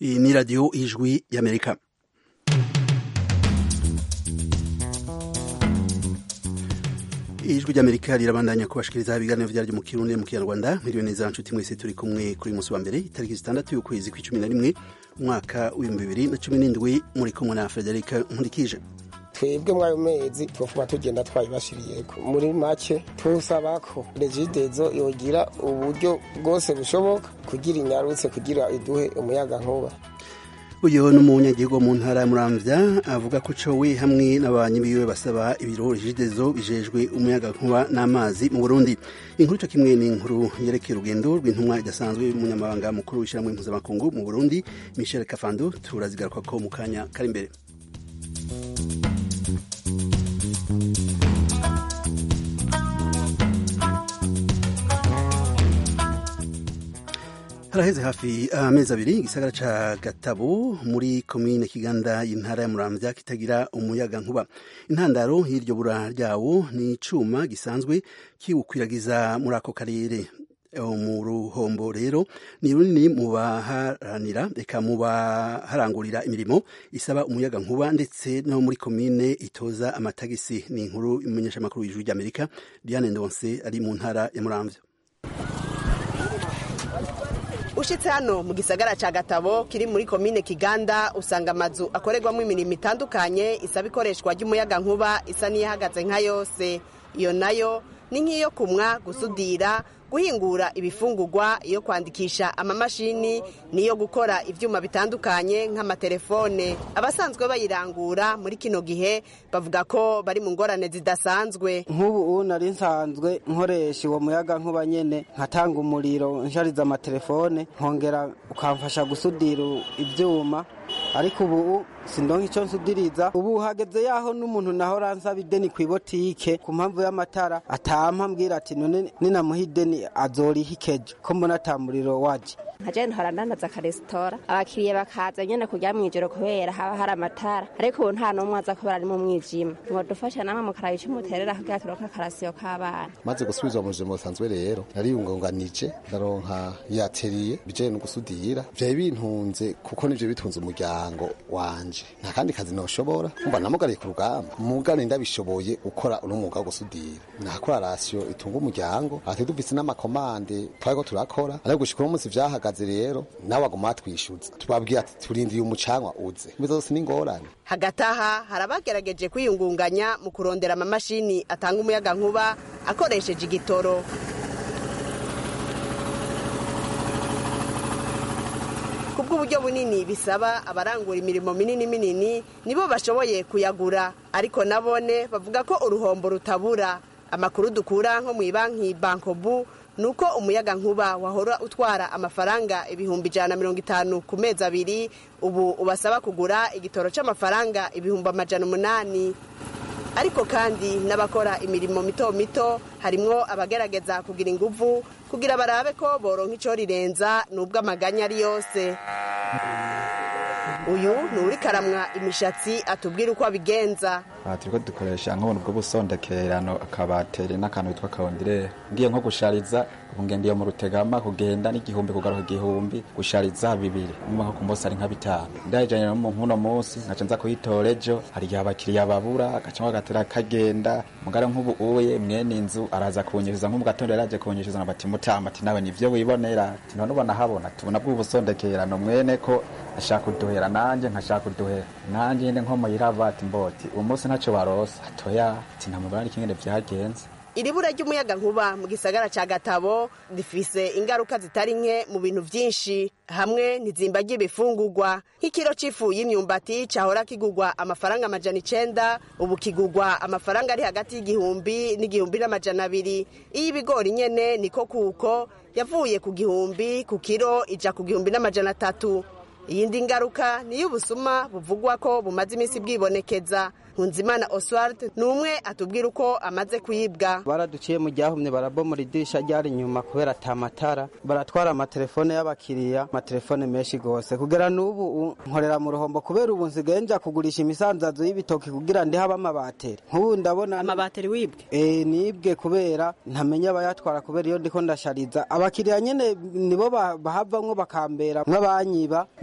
iyi ni radiyo ijwi y'amerika ijwi ry'amerika rirabandanya kubashikiriza ibiganiro vyaryo mu kirundi mu kinyarwanda miliyoni neza nshuti mwese turi kumwe kuri musi wa mbere itariki zitandatu y'ukwezi kw'icumi na rimwe umwaka w'ibihumbi bibiri na cumi n'indwi muri kumwe na federika nkurikije twebwe mwayo mezi twofuma tugenda twayibashiriyeko muri make tusaba ko regidezo yogira uburyo bwose bushoboka kugira inyarutse kugira iduhe umuyaga nkuba uyu ni umunyagihugu mu ntara ya muramvya avuga ko cowe hamwe n'abanyi biwe basaba ibiro regidezo bijejwe umuyaga nkuba n'amazi mu burundi inkuru co kimwe ni inkuru yerekeye urugendo rw'intumwa idasanzwe y'umunyamabanga mukuru w'ishyirahamwe mpuzamakungu mu burundi michel kafando turazigarukako mu kanya kari imbere haraheze hafi amezi abiri igisagara ca gatabo muri komine kiganda y'intara ya muramvya kitagira umuyaga nkuba intandaro y'iryo bura ryawo ni icuma gisanzwe kiwukwiragiza muri ako karere mu ruhombo rero ni runini mu baharanira reka mu baharangurira imirimo isaba umuyaga nkuba ndetse no muri komine itoza amatagisi ni inkuru imenyeshamakuru w'ijuru ry'amerika diane ndonse ari mu ntara ya muramvya ushitse hano mu gisagara ca gatabo kiri muri komine kiganda usanga amazu akorerwamo imirimo itandukanye isaba ikoreshwa ry'umuyaga nkuba isa n'iyahagaze nka yose iyo nayo ni nk'iyo kumwa gusudira guhingura ibifungurwa iyo kwandikisha amamashini niyo gukora ivyuma bitandukanye nk'amatelefone abasanzwe bayirangura muri kino gihe bavuga ko bari mu ngorane zidasanzwe nk'ubu nari nsanzwe nkoresha uwo muyaga nkuba nyene nkatanga umuriro nshariza amatelefone nkongera ukamfasha gusudira ivyuma ariko ubu sindonka icyo nsudiriza ubu hageze yaho n'umuntu naho ransaba ideni ku ibotike ku mpamvu y'amatara atampa mbwira ati none ninamuha ideni azoriha ikejo ko mbona ata muriro waje nkaje ntora ndandaza akaresitora abakiriya bakaza nyene kurya mw'ijoro kubera haba hari amatara ariko ubu nta n'umwe aza kubera ari mu mwijima mwadufasha namwe mukaraba ico muterera kugira turonke akarasiyo k'abana maze gusubizwa mu buzima busanzwe rero nariyungunganije ndaronka yateriye bijanye no gusudira vyari bintunze kuko nivyo bitunze umuryango wanje nta kandi kazi noshobora umva namugariye ku rugamba mugane ndabishoboye gukora uno mwuga wo gusudira nakora rasiyo itunga umuryango ati dufise n'amakomande twariko turakora ariko gushika uno munsi vyahagaze rero nawe aguma atwishuza tubabwiye ati turindiye umucanwa uze ibizo zose n'ingorane hagati aha hari abagerageje kwiyungunganya mu kurondera amamashini atanga umuyaga nkuba akoresheje igitoro kubw'uburyo bunini bisaba abarangura imirimo minini minini nibo bashoboye kuyagura ariko nabone bavuga ko uruhombo rutabura amakuru dukura nko mu banki bankobu nuko umuyaga nkuba wahora utwara amafaranga ibihumbi ijana na mirongo itanu ku mezi abiri ubu ubasaba kugura igitoro c'amafaranga ibihumbi amajana umunani ariko kandi n'abakora imirimo mito mito harimwo abagerageza kugira inguvu kugira barabe ko boronka ico rirenza nubwo amaganya ari yose uyu ni uri karamwa imishatsi atubwira uko abigenza aha turiko dukoresha nk'ubuntu bwo busondekerano akabateri n'akantu bitwa kaondirere ngiye nko gushariza ubu ngendiye mu rutegama kugenda n'igihumbi kugaruka igihumbi gushariza bibiri umva nko ku munsi ari nka bitanu ndayijanye no mu nkuno munsi nkaca nza kuyitora ejo hari igihe abakiriya babura agaca agatera kagenda mugare nk'ubu uye mwene inzu araza kunyishuza nk'umu gatondo yaraje kunyishuza ngo bati mutama ati nawe nivyo wibonera ati none ubona habona tubona bw'ubusondekerano mwene ko ashaka kuduhera nanje nkashaka kuduhera nanje nyene nko muyirava ati mboti uwo munsi ntaco barosa atoya ati ntamubona n'ikingene vyagenze iri bura ry'umuyaga nkuba mu gisagara ca gatabo rifise ingaruka zitari nke mu bintu vyinshi hamwe n'izimba ry'ibifungurwa nk'ikiro c'ifu y'imyumbati cahora kigurwa amafaranga amajana icenda ubu kigurwa amafaranga ari hagati y'igihumbi n'igihumbi n'amajana abiri iy'ibigori nyene niko kuko yavuye ku gihumbi ku kiro ija ku gihumbi n'amajana atatu iyindi ngaruka niyo ubusuma buvugwa ko bumaze iminsi bwibonekeza nkunzimana oswald ni umwe atubwira uko amaze kuyibwa baraduciye mu ryahumye barabomora idirisha ryari inyuma kubera ata matara baratwara amatelefone y'abakiriya amatelefone menshi gose kugera n'ubu nkorera mu ruhombo kubera ubu nsigaye nja kugurisha imisanzazo y'ibitoki kugira ndi haba amabateri nk'ubu ndabona amabateri wibwe eh nibwe kubera ntamenya abayatwara kubera iyo ndiko ndashariza abakiriya nyene nibo bahavamwo bakambera nk'abanyiba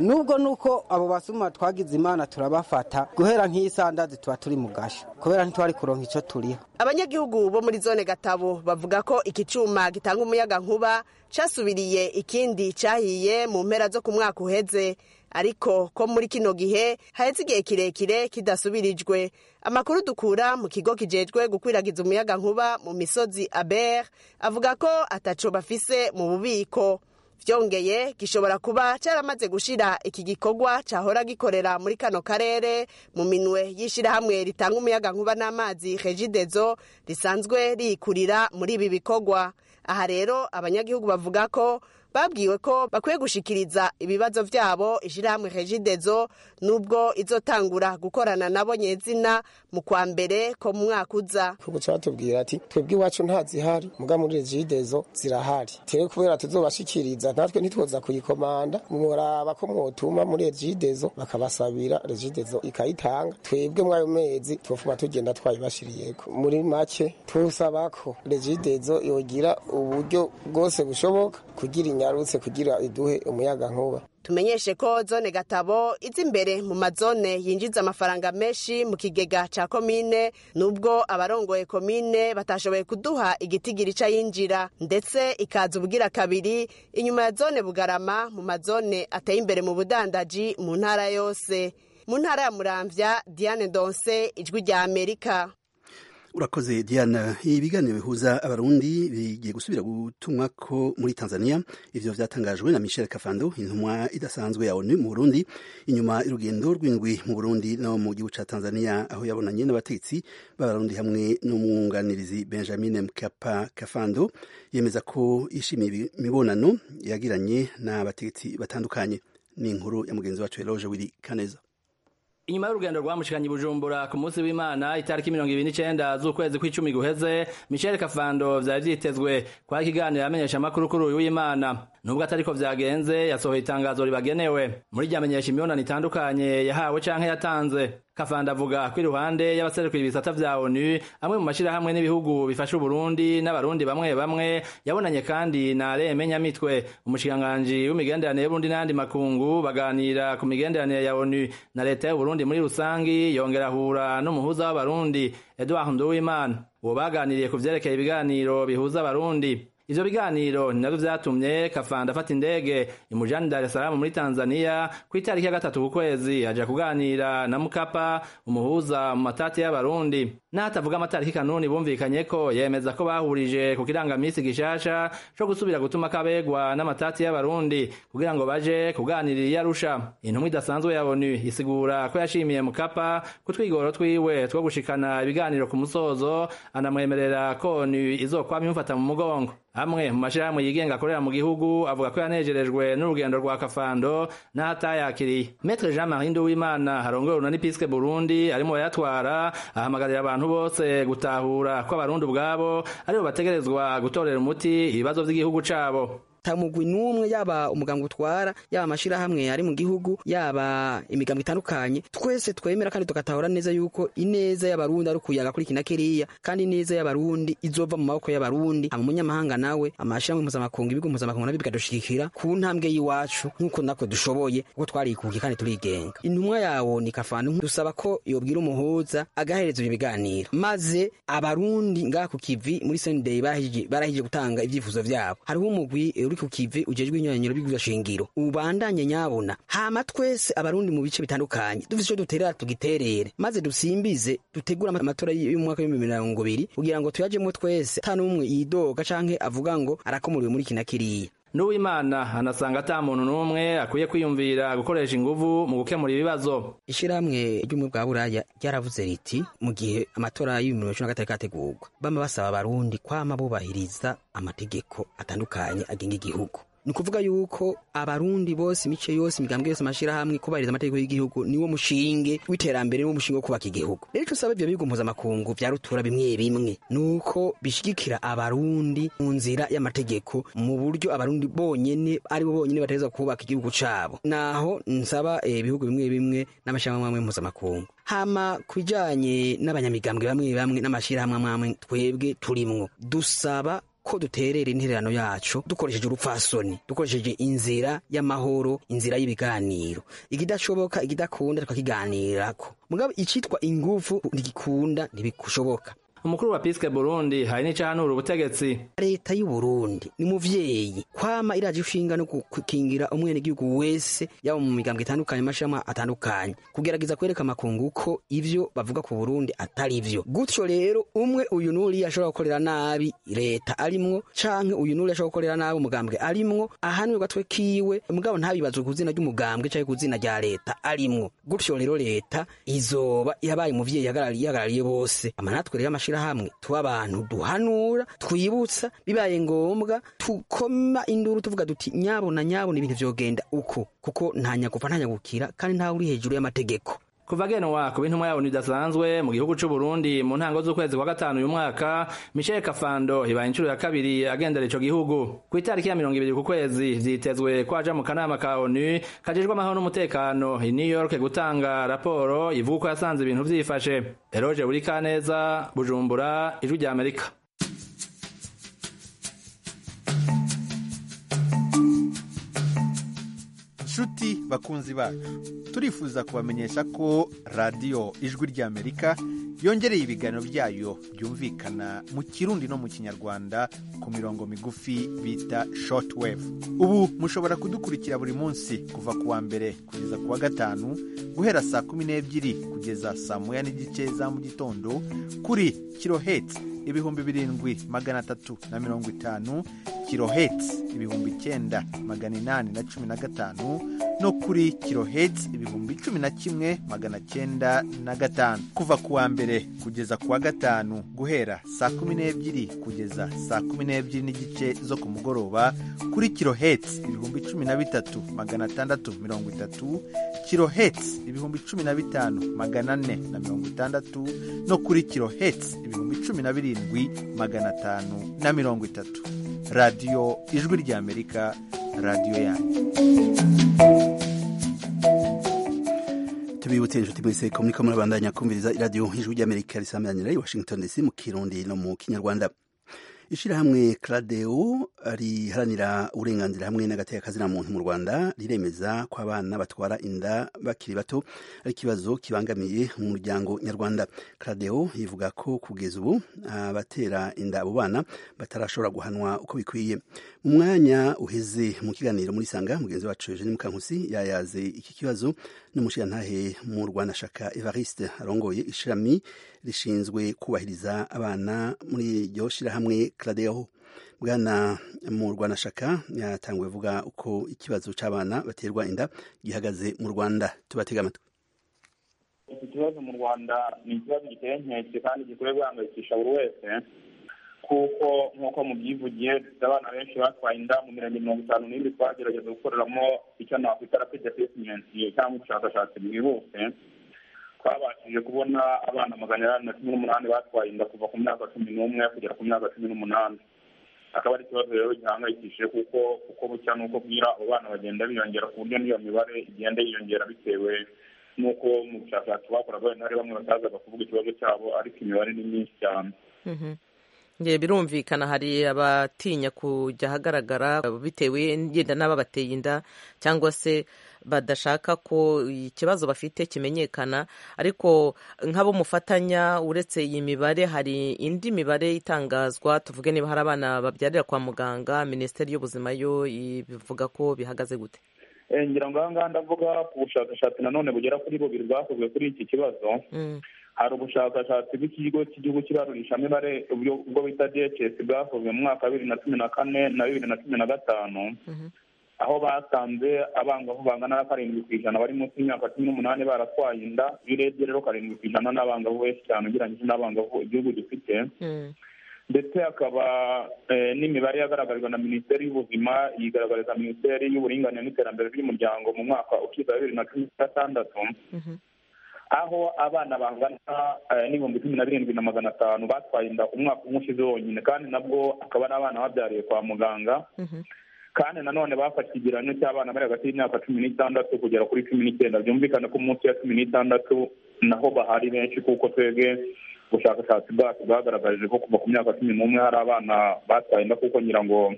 nubwo nuko abo basuma twagize imana turabafata guhera nk'isandazi tuba turi mu gasho kubera ntitwari kuronka ico turiho abanyagihugu bo muri zone gatabo bavuga ko iki cuma gitanga umuyaga nkuba casubiriye ikindi cahiye mu mpera zo ku mwaka uheze ariko ko muri kino gihe haheze igihe kirekire kidasubirijwe amakuru dukura mu kigo kijejwe gukwiragiza umuyaga nkuba mu misozi aber avuga ko ataco bafise mu bubiko vyongeye gishobora kuba caramaze gushira iki gikorwa cahora gikorera muri kano karere mu minwe y'ishirahamwe ritanga umuyaga nkuba n'amazi regidezo risanzwe rikurira muri ibi bikorwa aha rero abanyagihugu bavuga ko babwiwe ko bakwiye gushikiriza ibibazo vyabo ishirahamwe regidezo nubwo izotangura gukorana nabo nyezina mu kwa mbere ko mu mwaka uza kuko batubwira ati twebwe iwacu nta zihari muga muri regidezo zirahari tere kubera tuzobashikiriza natwe ntitwoza kuyikomanda mworaba ko mwotuma muri regidezo bakabasabira regidezo ikayitanga twebwe mwayo mezi twofuma tugenda twayibashiriyeko muri make tusaba ko regidezo yogira uburyo bwose bushoboka kugira inyarutse kugira iduhe umuyaga nkuba tumenyeshe ko zone gatabo iza imbere mu mazone yinjiza amafaranga menshi mu kigega ca komine nubwo abarongoye komine batashoboye kuduha igitigiri ca yinjira ndetse ikaza ubugira kabiri inyuma ya zone bugarama mu mazone ateye imbere mu budandaji mu ntara yose mu ntara ya muramvya diane donse ijwi rya amerika urakoze diana ibiganiro bihuza abarundi bigiye gusubira gutumwa ko muri tanzania ivyo vyatangajwe na michel kafando intumwa idasanzwe ya onu mu burundi inyuma y'urugendo rw'indwi mu burundi no mu gihugu ca tanzania aho yabonanye n'abategetsi b'abarundi hamwe n'umwunganirizi benjamin mkapa kafando yemeza ko yishimiye imibonano yagiranye n'abategetsi batandukanye ni inkuru ya mugenzi wacu eloge wiri kaneza inyuma y'urugendo rwamushikanye bujumbura ku munsi w'imana itariki mirongo ibiri n'icenda z'ukwezi kw'icumi guheze michel kafando vyari vyitezwe kwari ikiganiro amenyesha amakuru kuri uyu w'imana nubwo atariko vyagenze yasohoye itangazo ribagenewe muri ryamenyesha imibonano itandukanye yahawe canke yatanze kafanda avuga ko iruhande y'abaserukira ibisata vya onu amwe mu mashirahamwe n'ibihugu bifasha uburundi n'abarundi bamwe bamwe yabonanye kandi na reme nyamitwe umushikiranganji w'imigenderanire y'uburundi n'ayandi makungu baganira ku migenderanire ya onu na leta y'uburundi muri rusangi yongera ahura n'umuhuza w'abarundi edouard nduwimana uwo baganiriye ku vyerekeye ibiganiro bihuza abarundi ivyo biganiro ni navyo vyatumye kafanda afata indege imujani dar es salaam muri tanzania ku itariki ya gatatu ku kwezi aja kuganira na mukapa umuhuza mu matati y'abarundi n'ahatavuga amatariki kanuni bumvikanye ko yemeza ko bahurije ku kirangamisi gishasha co gusubira gutuma kabegwa n'amatati y'abarundi kugira ngo baje kuganirira iyo arusha intumwa idasanzwe ya onu isigura ko yashimiye mukapa ku twigoro twiwe two gushikana ibiganiro ku musozo anamwemerera ko onu izokwama imufata mu mugongo amwe mu mashirahamwe yigenga akorera mu gihugu avuga ko yanejerejwe n'urugendo rwa kafando n'ahatayakiriye metre jean marie nduwimana harongoye urunani piske burundi arimo bayatwara ahamagarira abantu bose gutahura ko abarundi ubwabo aribo bategerezwa gutorera umuti ibibazo vy'igihugu cabo tamugwi n'umwe yaba umuganga utwara yaba amashirahamwe ari mu gihugu yaba imigambo itandukanye twese twemera kandi tugatahura neza yuko ineza y'abarundi ari ukuyaga kuri kina kiriya kandi ineza y'abarundi izova mu maboko y'abarundi ama munyamahanga nawe amashirahamwe mpuzamakungu ibigo mpuzamakungu nabyo bikadushigikira ku ntambwe y'iwacu nk'uko natwe dushoboye kuko twarikukiye kandi turigenga intumwa yawo ni kafana dusaba ko yobwira umuhuza agahereza ibyo biganiro maze abarundi ngaha ku kivi muri sendey barahije gutanga ibyifuzo vyabo hariho umugwi uri ku kivi ujejwe inyanyiro bigwiza shingiro ubandanye nyabona hama twese abarundi mu bice bitandukanye dufise ico duterera tugiterere maze dusimbize dutegura amatora y'umwaka w'ibihumbi mirongo ibiri kugira ngo tuyajemwo twese ata n'umwe yidoga canke avuga ngo arakomuriwe muri kina kiriya n'uwimana anasanga ata muntu n'umwe akwiye kwiyumvira gukoresha inguvu mu gukemura ibibazo ishirahamwe ry'ubumwe bwa buraya ryaravuze riti mu gihe amatora y'ibihumbi bibiri na gatatu kategurwa bama basaba abarundi kwama bubahiriza amategeko atandukanye agenga igihugu ni ukuvuga yuko abarundi bose imice yose imigambwe yose amashirahamwe kubahiriza amategeko y'igihugu niwo mushinge w'iterambere niwo mushinge wo kubaka igihugu rero ico usaba ivyo bigo mpuzamakungu vya rutura bimwe bimwe nuko bishigikira abarundi mu nzira y'amategeko mu buryo abarundi bonyene aribo bonyene bategerezwa kubaka igihugu cabo naho nsaba ibihugu bimwe bimwe n'amashirahamwe amwe mpuzamakungu hama kubijanye n'abanyamigambwe bamwe bamwe n'amashirahamwe amwe twebwe turimwo dusaba ko duterera intererano yacu dukoresheje urupfasoni dukoresheje inzira y'amahoro inzira y'ibiganiro ikidashoboka ikidakunda tukakiganirako mugabo icitwa ingufu ntigikunda ntibishoboka umukuru wa piske burundi hari n'icahanura ubutegetsi leta y'u Burundi ni muvyeyi kwama iraje ishinga no gukingira umwenegihugu wese yaba mu migambwe itandukanye amashirahamwe atandukanye kugerageza kwereka amakungu ko ivyo bavuga ku Burundi atari vyo gutyo rero umwe uyu n'uriya ashobora gukorera nabi leta arimwo canke uyu n'uriya ashobora gukorera nabi umugambwe arimwo ahanwe gatwe kiwe mugabo ntabibazwe ku zina ry'umugambwe canke ku zina rya leta arimwo gutyo rero leta izoba yabaye umuvyeyi yahagarariye bose amanatwe rero amashirahamwe tuba abantu duhanura twibutsa bibaye ngombwa tukoma induru tuvuga duti nyabona nyabona ibintu vyogenda uko kuko nta nyagufa nta nyagukira kandi ntawe uri hejuru y'amategeko kuva genwa ku bintumwa yabona idasanzwe mu gihugu c'u Burundi mu ntango z'ukwezi kwa gatanu uyu mwaka Michel Kafando ibaye inshuro ya kabiri agendera ico gihugu ku itariki ya mirongo ibiri ku kwezi vyitezwe ko aja mu kanama ka ONU kajejwe amahoro n'umutekano i New York gutanga raporo ivuga uko yasanze ibintu vyifashe Eroge Burikaneza Bujumbura ijwi rya Amerika nshuti bakunzi bacu turifuza kubamenyesha ko radiyo ijwi ry'amerika yongereye ibiganiro byayo byumvikana mu kirundi no mu kinyarwanda ku mirongo migufi bita shortwave ubu mushobora kudukurikira buri munsi kuva ku wa mbere kugeza ku wa gatanu guhera saa kumi n'ebyiri kugeza saa moya n'igice za mu gitondo kuri kiloheti ibihumbi birindwi magana atatu na mirongo itanu kiloheti ibihumbi icyenda magana inani na cumi na gatanu no kuri kiloheti ibihumbi cumi na kimwe magana cyenda na gatanu kuva ku wa mbere kugeza ku wa gatanu guhera saa kumi n'ebyiri kugeza saa kumi n'ebyiri n'igice zo ku mugoroba kuri kiloheti ibihumbi cumi na bitatu magana atandatu mirongo itatu kiloheti ibihumbi cumi na bitanu magana ane na mirongo itandatu no kuri kiloheti ibihumbi cumi na birindwi magana atanu na mirongo itatu radiyo ijwi ry'amerika radiyo yanyu tubibutse inshuti mwese ko muriko murabandanya kumviriza iradiyo ijwi ry'amerika risameranira i washington dc mu kirundi no mu kinyarwanda ishirahamwe cradeo riharanira uburenganzira hamwe n'agateka muntu mu rwanda riremeza ko abana batwara inda bakiri bato ari ikibazo kibangamiye umuryango nyarwanda cradeo ivuga ko kugeza ubu abatera inda abo bana batarashobora guhanwa uko bikwiye mu mwanya uheze mu kiganiro muri sanga mugenzi wacu eugene mukankusi yayaze iki kibazo n'umushirantahe mu rwanda shaka evariste arongoye ishirami rishinzwe kubahiriza abana muri iryo shirahamwe cradeo bwana mu rwanda shaka yatanguye vuga uko ikibazo c'abana baterwa inda gihagaze mu rwanda tubatega amatwi iki kibazo mu rwanda ni ikibazo giteye inkeke kandi gikwiye guhangayikisha buri wese kuko nk'uko mubyivugiye dufite abana benshi batwaye inda mu mirenge mirongo itanu n'ibiri twagerageza gukoreramo icyo nakwita rapid assessment cyangwa ubushakashatsi bwihuse twabashije kubona abana magana inani na cumi n'umunani batwaye inda kuva ku myaka cumi n'umwe kugera ku myaka cumi n'umunani akaba ari ikibazo rero gihangayikishije kuko uko bucya n'uko bwira abo bana bagenda biyongera ku buryo n'iyo mibare igenda yiyongera bitewe n'uko mu bushakashatsi bakoraga wenda hari bamwe batazaga kuvuga ikibazo cyabo ariko imibare ni myinshi cyane nge birumvikana hari abatinya kujya ahagaragara bitewe yenda n'ababateye inda cyangwa se badashaka ko ikibazo bafite kimenyekana ariko nk'abo mufatanya uretse iyi mibare hari indi mibare itangazwa tuvuge niba hari abana babyarira kwa muganga minisiteri y'ubuzima yo bivuga ko bihagaze gute ngira ngo aha ngaha ndavuga ku bushakashatsi nanone bugera kuri bubiri bwakozwe kuri iki kibazo hari ubushakashatsi bw'ikigo cy'igihugu cy'ibarurishamibare ubwo bita dhs bwakozwe mu mwaka wa bibiri na cumi na kane na bibiri na cumi na gatanu aho basanze abangavu bangana na karindwi ku ijana bari munsi y'imyaka cumi n'umunani baratwaye inda iyo urebye rero karindwi ku ijana n'abangavu benshi cyane ugereranyije n'abangavu igihugu gifite ndetse hakaba n'imibare yagaragarijwe na minisiteri y'ubuzima yigaragariza minisiteri y'uburinganire n'iterambere ry'umuryango mu mwaka ukiza bibiri na cumi na gatandatu aho abana bangana n'ibihumbi cumi na birindwi na magana atanu batwaye inda umwaka umwe ushize wonyine kandi nabwo akaba ari abana babyariye kwa muganga kandi nanone bafashe ikigereranyo cy'abana bari hagati y'imyaka cumi n'itandatu kugera kuri cumi n'icyenda byumvikane ko munsi ya cumi n'itandatu naho bahari benshi kuko twebwe ubushakashatsi bwacu bwagaragaje ko kuva ku myaka cumi n'umwe hari abana batwaye inda kuko ngira ngo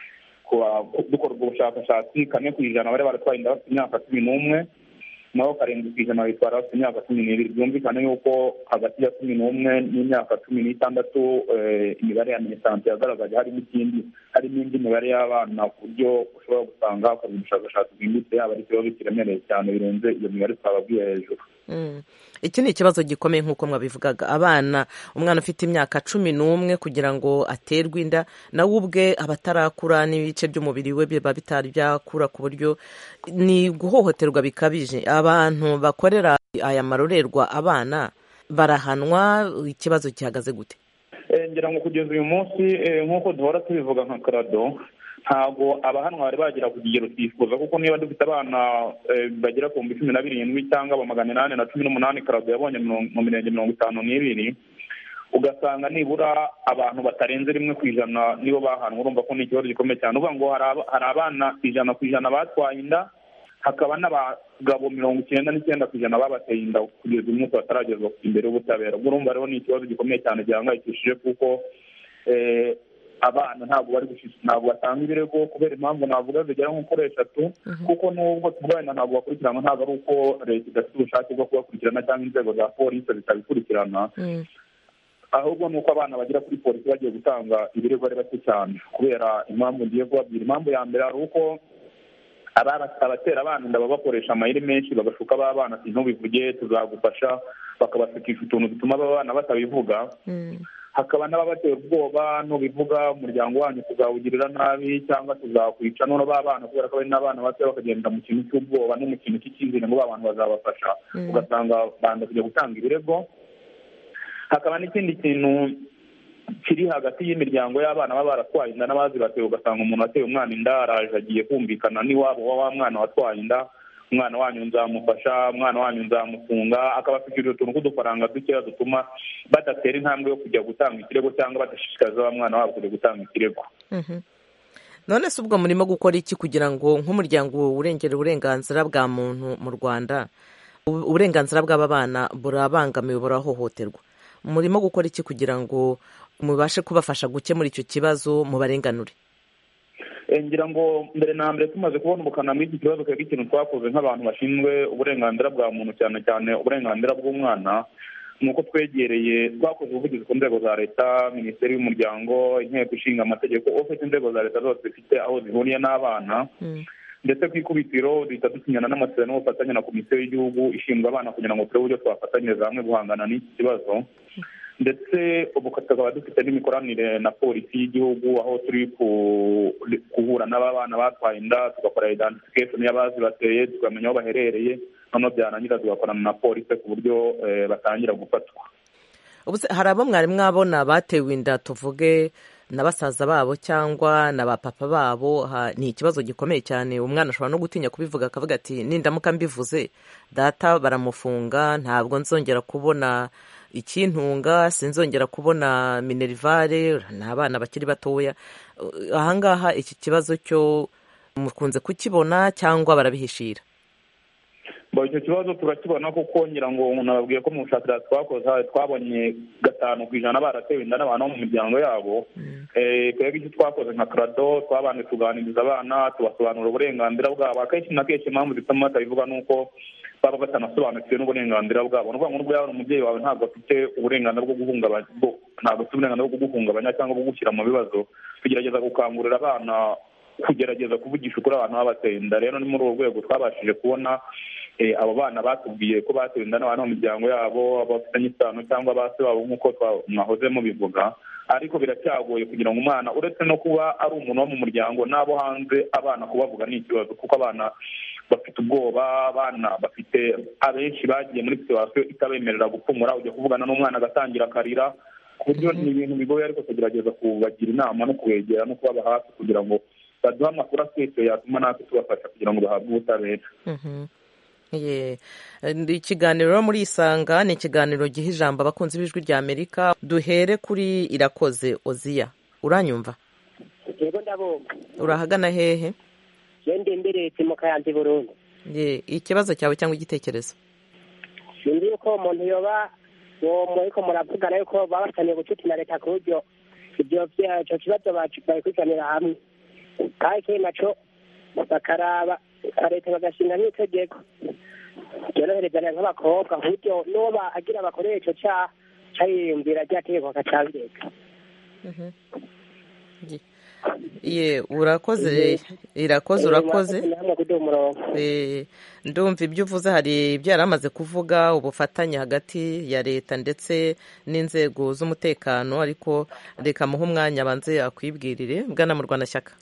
dukora ubwo bushakashatsi kane ku ijana bari baratwaye inda bafite imyaka cumi n'umwe naho karindwi ku ijana bitwara bafite imyaka cumi n'ibiri byumvikane yuko hagati ya cumi n'umwe n'imyaka cumi n'itandatu imibare ya minisante yagaragaje harimo ikindi harimo indi mibare y'abana ku buryo ushobora gusanga hakorwa ubushakashatsi bwimbitse yaba ari ikibazo kiremereye cyane birenze iyo mibare twababwiye hejuru iki ni ikibazo gikomeye nk'uko mwabivugaga abana umwana ufite imyaka cumi n'umwe kugira ngo aterwe inda nawe ubwe aba atarakura n'ibice by'umubiri we biba bitari byakura ku buryo ni guhohoterwa bikabije abantu bakorera aya marorerwa abana barahanwa ikibazo gihagaze gute ngira ngo kugeza uyu munsi nk'uko duhora tubivuga nka karado ntabwo abahanwa bari bagera ku kigero twifuza kuko niba dufite abana bagera ku bihumbi cumi na birindwi cyangwa aba magana inani na cumi n'umunani karado yabonye mu mirenge mirongo itanu n'ibiri ugasanga nibura abantu batarenze rimwe ku ijana nibo bahanwa urumva ko ni ikibazo gikomeye cyane uvuga ngo hari abana ijana ku ijana batwaye inda hakaba n'abagabo mirongo icyenda n'icyenda ku ijana babateye inda kugeza uyu munsi bataragezwa imbere y'ubutabera ubwo urumva rero ni ikibazo gikomeye cyane gihangayikishije kuko abana ntabwo bari ntabwo batanga ibirego kubera impamvu navuga zigera nko kuri eshatu kuko n'ubwo tuvugana ntabwo bakurikiranwa ntabwo ari uko leta idafite ubushake bwo kubakurikirana cyangwa inzego za polisi zitabikurikirana ahubwo ni uko abana bagera kuri polisi bagiye gutanga ibirego ari bake cyane kubera impamvu ngiye kubabwira impamvu ya mbere hari uko abatera abana inda baba bakoresha amayeri menshi bagashuka ba bana ntubivuge tuzagufasha bakabashukisha utuntu dutuma aba bana batabivuga hakaba n'ababatera ubwoba nubivuga umuryango wanyu tuzawugirira nabi cyangwa tuzakwica none ba bana kubera ko bari n'abana bato bakagenda mu kintu cy'ubwoba no mu kintu cy'icyizere ngo ba bantu bazabafasha ugasanga banda kujya gutanga ibirego hakaba n'ikindi kintu kiri hagati y'imiryango y'abana baba baratwaye inda n'abazibateye ugasanga umuntu wateye umwana inda araje agiye kumvikana n'iwabo wa wa mwana watwaye inda umwana wanyu nzamufasha umwana wanyu nzamufunga akabafitiye utuntu tw'udufaranga dukeya dutuma badatera intambwe yo kujya gutanga ikirego cyangwa badashishikariza wa mwana wabo kujya gutanga ikirego none se ubwo murimo gukora iki kugira ngo nk'umuryango urengera uburenganzira bwa muntu mu rwanda uburenganzira bw'aba bana burabangamiwe burahohoterwa murimo gukora iki kugira ngo mubashe kubafasha gukemura icyo kibazo mubarenganure ngira ngo mbere na mbere tumaze kubona ubukana muri iki kibazo twebwe ikintu twakoze nk'abantu bashinzwe uburenganzira bwa muntu cyane cyane uburenganzira bw'umwana ni uko twegereye twakoze ubuvugizi ku nzego za leta minisiteri y'umuryango inteko ishinga amategeko ufite inzego za leta zose zifite aho zihuriye n'abana ndetse ku ikubitiro duhita dusinyana n'amasezerano y'ubufatanye na komisiyo y'igihugu ishinzwe abana kugira ngo turebe uburyo twafatanyiriza hamwe guhangana n'iki kibazo ndetse ubu tukaba dufite n'imikoranire na polisi y'igihugu aho turi guhura n'aba bana batwaye inda tugakora identification y'abazibateye tukamenya aho baherereye noneho byarangira tugakorana na polisi ku buryo batangira gufatwa hari abo mwari mwabona batewe inda tuvuge na basaza babo cyangwa na ba papa babo ni ikibazo gikomeye cyane umwana ashobora no gutinya kubivuga akavuga ati nindamuka mbivuze data baramufunga ntabwo nzongera kubona ikintunga sinzongera kubona minerivare ni abana bakiri batoya ahangaha iki kibazo cyo mukunze kukibona cyangwa barabihishira icyo kibazo turakibona kuko ngira ngo nababwiye ko mu bushakashatsi twakoze twabonye gatanu ku ijana baratewe inda n'abantu bo mu miryango yabo twebwe icyo twakoze nka karado twabanje tuganiriza abana tubasobanurira uburenganzira bwabo akenshi na kenshi impamvu zituma batabivuga ni uko baba batanasobanukiwe n'uburenganzira bwabo ni ukuvuga ngo nubwo yaba umubyeyi wawe ntabwo afite uburenganzira bwo guhungabanya ntabwo afite uburenganzira bwo kuguhungabanya cyangwa kugushyira mu bibazo tugerageza gukangurira abana kugerageza kuvugisha ukuri abantu babateye inda rero ni muri urwo rwego twabashije kubona abo bana batubwiye ko batewe inda n'abantu mu miryango yabo bafitanye isano cyangwa ba se babo nk'uko mwahoze mubivuga ariko biracyagoye kugira ngo umwana uretse no kuba ari umuntu wo mu muryango n'abo hanze abana kubavuga ni ikibazo kuko abana bafite ubwoba abana bafite abenshi bagiye muri situwasiyo itabemerera gupfumura ujya kuvugana n'umwana agatangira akarira ku buryo ni ibintu bigoye ariko tugerageza kubagira inama no kubegera no kubaba hafi kugira ngo baduhe amakuru aseseye yatuma natwe tubafasha kugira ngo bahabwe ubutabera ikiganiro muri isanga ni ikiganiro giha ijambo abakunzi b'ijwi rya amerika duhere kuri irakoze oziya uranyumva yego ndabumva urahagana hehe yende mberetse mu kayanza burundu ikibazo cyawe cyangwa igitekerezo sinzi yuko umuntu yoba uwo muriko muravugana yuko baba basaniye gucuti na leta ku buryo ibyo ico kibazo babikurikiranira hamwe kandi ikindi naco bakaraba leta bagashinga n'itegeko ryoroherezanya nk'abakobwa ku buryo n'uwo agira bakoreye ico caha cariyumvira rya tegeko akacabireka ye urakoze irakoze urakoze ndumva ibyo uvuze hari ibyo yari amaze kuvuga ubufatanye hagati ya leta ndetse n'inzego z'umutekano ariko reka muhe umwanya abanze akwibwirire bwana mu rwanda shyaka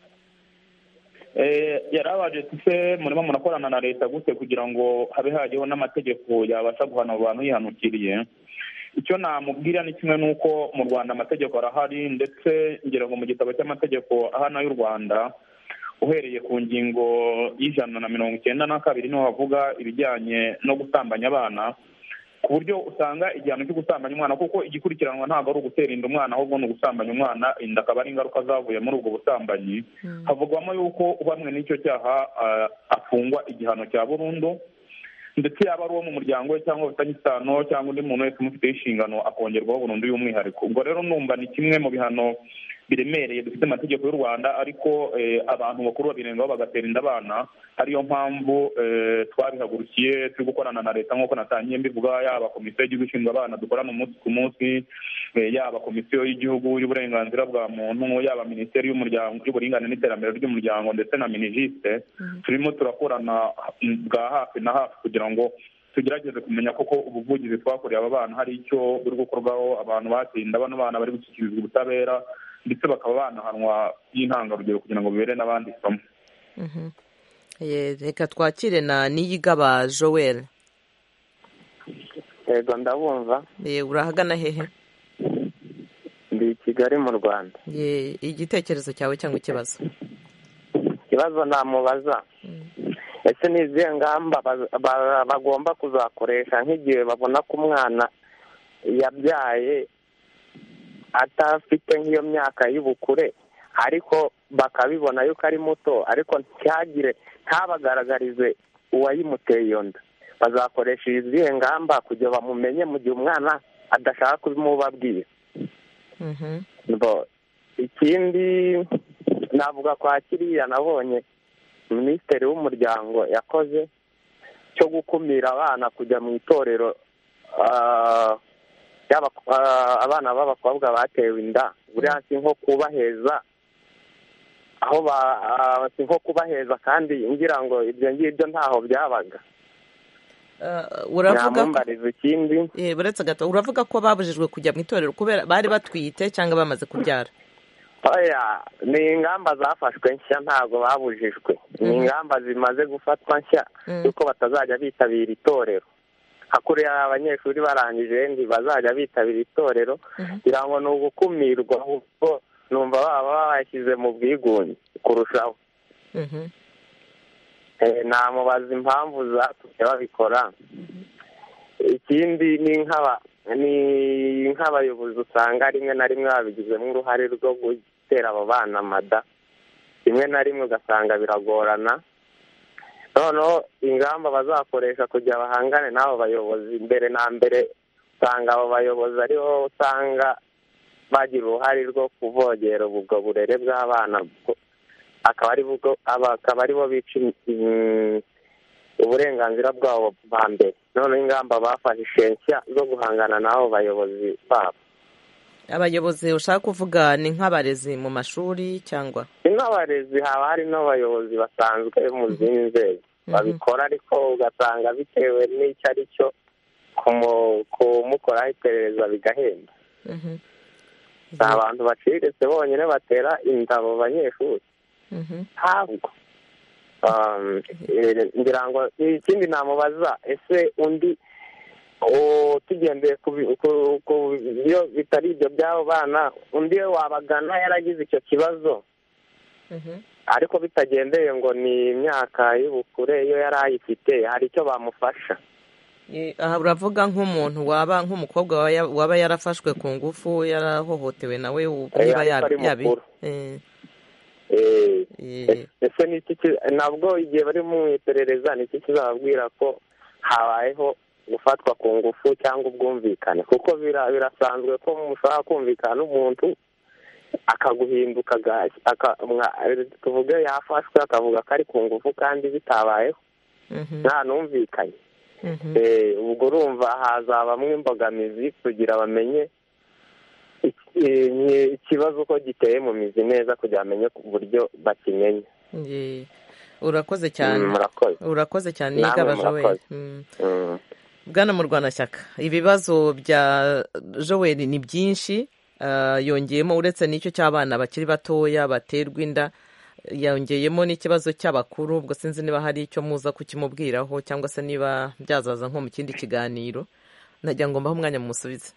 yari abaje se murimo murakorana na leta gute kugira ngo habe hajyeho n'amategeko yabasha guhana abo bantu yihanukiriye icyo namubwira ni kimwe n'uko mu rwanda amategeko arahari ndetse ngira ngo mu gitabo cy'amategeko ahana y'u rwanda uhereye ku ngingo y'ijana na mirongo icyenda na kabiri niho havuga ibijyanye no gusambanya abana ku buryo usanga igihano cyo gusambanya umwana kuko igikurikiranwa ntabwo ari ugutera inda umwana ahubwo ni ugusambanya umwana inda akaba ari ingaruka zavuye muri ubwo busambanyi havugwamo yuko uhamwe n'icyo cyaha afungwa igihano cya burundu ndetse yaba ari uwo mu muryango we cyangwa bafitanye isano cyangwa undi muntu wese umufiteho inshingano akongerwaho burundu y'umwihariko ubwo rero numva ni kimwe mu bihano biremereye dufite amategeko y'u rwanda ariko abantu bakuru babirengaho bagatera inda abana ariyo mpamvu twabihagurukiye turi gukorana na leta nk'uko natangiye mbivuga yaba komisiyo y'igihugu ishinzwe abana dukorana umunsi ku munsi yaba komisiyo y'igihugu y'uburenganzira bwa muntu yaba minisiteri y'umuryango y'uburinganire n'iterambere ry'umuryango ndetse na minijiste turimo turakorana bwa hafi na hafi kugira ngo tugerageze kumenya koko ubuvugizi twakoreye aba bana hari icyo buri gukorwaho abantu batsinda bano bana bari gushyikirizwa ubutabera ndetse bakaba banahanwa by'intangarugero kugira ngo bibere n'abandi isomo reka twakire na niyigaba joel yego ndabumva urahagana hehe ndi i kigali mu rwanda igitekerezo cyawe cyangwa ikibazo ikibazo namubaza ese ni izihe ngamba bagomba kuzakoresha nk'igihe babona ko umwana yabyaye atafite nk'iyo myaka y'ubukure ariko bakabibona yuko ari muto ariko ntihagire ntabagaragarize uwayimuteye iyo nda bazakoresha izihe ngamba kugira bamumenye mu gihe umwana adashaka kubimubabwira ikindi navuga kwa kiriya nabonye minisitiri w'umuryango yakoze cyo gukumira abana kujya mu itorero abana b'abakobwa batewe inda buriya si nko kubaheza aho si nko kubaheza kandi ngira ngo ibyo ngibyo ntaho byabaga uravuga ikindi buretse gato uravuga ko babujijwe kujya mu itorero kubera bari batwite cyangwa bamaze kubyara oya ni ingamba zafashwe nshya ntabwo babujijwe ni ingamba zimaze gufatwa nshya yuko batazajya bitabira itorero hakuriya abanyeshuri barangije ntibazajya bitabira itorero kugira ngo ni ugukumirwa ahubwo numva baba bashyize mu bwigunge kurushaho namubaza impamvu zatumye babikora ikindi ni nk'abayobozi usanga rimwe na rimwe babigizemo uruhare rwo gutera abo bana amada rimwe na rimwe ugasanga biragorana noneho ingamba bazakoresha kugira bahangane n'abo bayobozi mbere na mbere usanga abo bayobozi aribo usanga bagira uruhare rwo kuvogera ubwo burere bw'abana akaba aribo bica uburenganzira bwabo bwa mbere noneho ingamba bafashe nshya zo guhangana n'abo bayobozi babo abayobozi ushaka kuvuga ni nk'abarezi mu mashuri cyangwa ni nk'abarezi haba hari n'abayobozi basanzwe mu zindi nzego babikora ariko ugasanga bitewe n'icyo ari cyo kumukoraho iperereza bigahenda ni abantu baciriritse bonyine batera inda abo banyeshuri ntabwo ngira ngo ikindi namubaza ese undi tugendeye ku byo bitari ibyo by'abo bana undi we wabagana yaragize icyo kibazo ariko bitagendeye ngo ni imyaka y'ubukure iyo yari ayifite hari icyo bamufasha aha uravuga nk'umuntu waba nk'umukobwa waba yarafashwe ku ngufu yarahohotewe nawe niba yabi ese nabwo igihe bari mu iperereza ni iki kizababwira ko habayeho gufatwa ku ngufu cyangwa ubwumvikane kuko bira- birasanzwe ko mushobora kumvikana n'umuntu akaguhinduka aga- aka- mwa- tuvuge yafashwe akavuga ko ari ku ngufu kandi bitabayeho nta numvikanye Eh, ubwo urumva hazabamwo imbogamizi kugira bamenye iki- eh, ikibazo uko giteye mu mizi neza kugira bamenye ku buryo bakimenya Ye. urakoze cyane Mm, murakoze. urakoze cyane Namwe yigaba joel murakoze. Mm. Mm. bwana murwanashyaka ibibazo bya joel ni byinshi ah, yongeyemo uretse n'icyo cy'abana bakiri batoya baterwa inda yongeyemo n'ikibazo cy'abakuru ubwo sinzi niba hari icyo muza kukimubwiraho cyangwa se niba byazaza nko mu kindi kiganiro nagira ngo mbahe umwanya mumusubize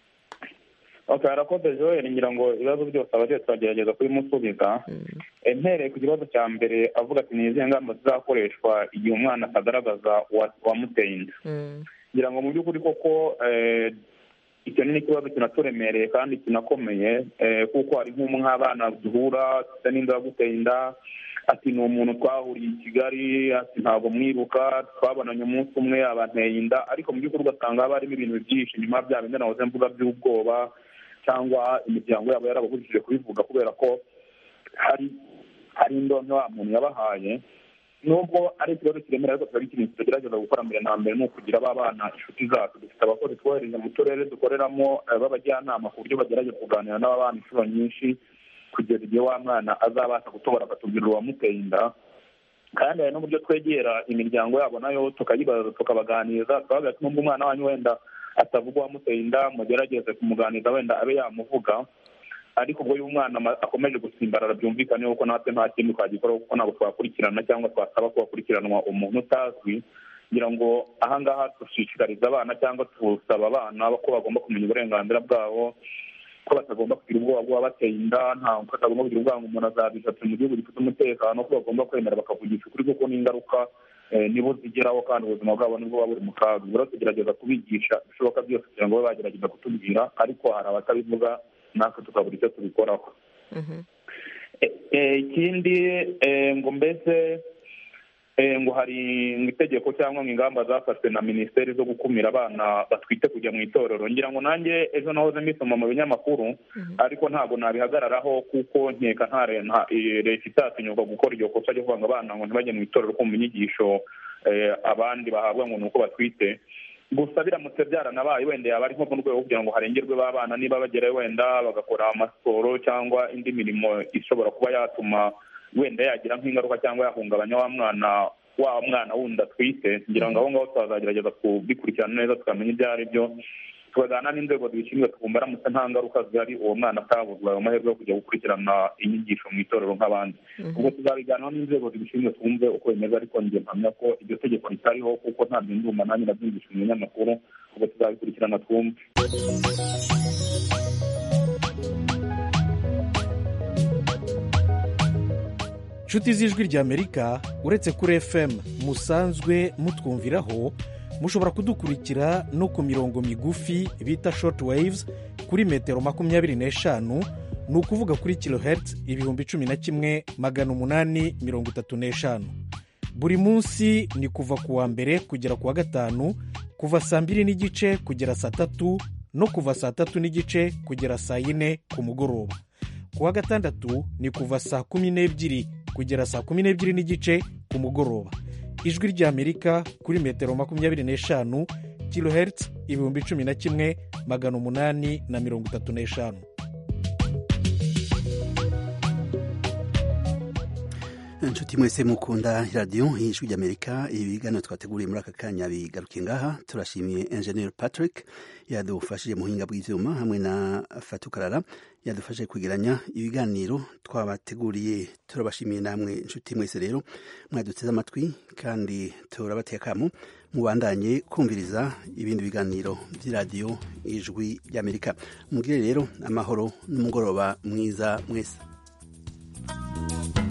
okay arakoze joel ngira ngo ibibazo byose abagiye turagerageza kubimusubiza Eh, mpereye ku kibazo cya mbere avuga ati ni izihe ngamba zizakoreshwa igihe umwana atagaragaza uwa- uwamuteye inda ngira ngo mu by'ukuri koko eh, icyo ni ikibazo kinaturemereye kandi kinakomeye eh, kuko hari nk'abana duhura afite n'inda yaguteye inda ati ni umuntu twahuriye i kigali ati ntabwo mwibuka twabonanye umunsi umwe abanteye inda ariko mu by'ukuri ugasanga haba harimo ibintu byinshi nyuma bya bindi nahoze mvuga by'ubwoba cyangwa imiryango yabo yarabahurishije kubivuga kubera ko hari hari indonke wa muntu yabahaye nubwo ari ikibazo kiremereye ariko tuba ikintu tugerageza gukora mbere na mbere ni ukugira ba bana inshuti zacu dufite abakozi twohereza mu turere dukoreramo eh, b'abajyanama ku buryo bagerageza kuganira n'aba bana inshuro nyinshi kugeza igihe wa mwana azabasha gutobora akatubwira uwamuteye inda kandi hari n'uburyo twegera imiryango yabo nayo tukayibaza tukabaganiriza tukabaga ati nubwo umwana wanyu wenda atavuga uwamuteye inda mugerageze kumuganiriza wenda abe yamuvuga ariko ubwo uyu mwana ama- akomeje gusimbarara byumvikane yuko natwe nta kindi twagikora kuko ntabwo twakurikirana cyangwa twasaba ko hakurikiranwa umuntu utazwi kugira ngo ahangaha dushishikariza abana cyangwa tusaba abana ko bagomba kumenya uburenganzira bwabo ko batagomba kugira ubwoba bw'uwabateye inda nta ko batagomba kugira ubwoba ngo umuntu azabishatse mu gihugu gifite umutekano ko bagomba kwemera bakavugisha ukuri kuko n'ingaruka eh, nibo zigeraho kandi ubuzima bwabo nibwo buba buri mu kaga ubwo rero tugerageza kubigisha ibishoboka byose kugira ngo babe bagerageza kutubwira ariko hari abatabivuga natwe tukabura icyo tubikoraho Eh, ikindi eh, ngo mbese eh, ngo hari ngo itegeko cyangwa ngo ingamba zafashwe na minisiteri zo gukumira abana batwite kujya mu itorero ngira ngo nanjye ejo nahoze mbisoma mu binyamakuru ariko ntabwo nabihagararaho kuko nkeka nta re- nta- eh, leta itatinyuka gukora iryo kosa ryo kuvuga ngo abana ngo ntibajye mu itorero kumva inyigisho eh, abandi bahabwa ngo ni uko batwite gusa biramutse byaranabaye wenda yaba ari nko mu rwego kugira ngo harengerwe b'abana niba bagerayo wenda bagakora amasiporo cyangwa indi mirimo ishobora kuba yatuma wenda yagira nk'ingaruka cyangwa yahungabanya wa mwana wa mwana wundi atwite ngira ngo aho ngaho tuzagerageza kubikurikirana neza tukamenya ibyo ari byo tukaganira n'inzego zibishinzwe tukumva aramutse nta ngaruka zihari uwo mwana atabuzwa ayo mahirwe yo kujya gukurikirana inyigisho mu itorero nk'abandi ubwo tuzabiganiraho n'inzego zibishinzwe twumve uko bimeze ariko njye mpamya ko iryo tegeko ritariho kuko ntabyo ndumva nanjye nabyumvishe mu binyamakuru ubwo tuzabikurikirana twumve nshuti z'ijwi ry'amerika uretse kuri fm musanzwe mutwumviraho mushobora kudukurikira no ku mirongo migufi bita short waves kuri metero makumyabiri n'eshanu ni ukuvuga kuri kilohertz ibihumbi cumi na kimwe magana umunani mirongo itatu n'eshanu buri munsi ni kuva ku wa mbere kugera ku wa gatanu kuva saa mbiri n'igice kugera saa tatu no kuva saa tatu n'igice kugera saa yine ku mugoroba ku wa gatandatu ni kuva saa kumi n'ebyiri kugera saa kumi n'ebyiri n'igice ku mugoroba ijwi ry'amerika kuri metero makumyabiri n'eshanu kilohertz ibihumbi cumi na kimwe magana umunani na mirongo itatu n'eshanu inshuti mwese mukunda radiyo y'ijwi ry'amerika ibi biganiro twateguriye muri aka kanya bigaruke ngaha turashimiye enjeniyeri patrick yadufashije mu buhinga bw'ibyuma hamwe na fatukarara yadufashije kwegeranya ibiganiro twabateguriye turabashimiye namwe inshuti mwese rero mwaduteze amatwi kandi turabateye akamu mubandanye kumviriza ibindi biganiro by'iradiyo ijwi ry'amerika mugire rero amahoro n'umugoroba mwiza mwese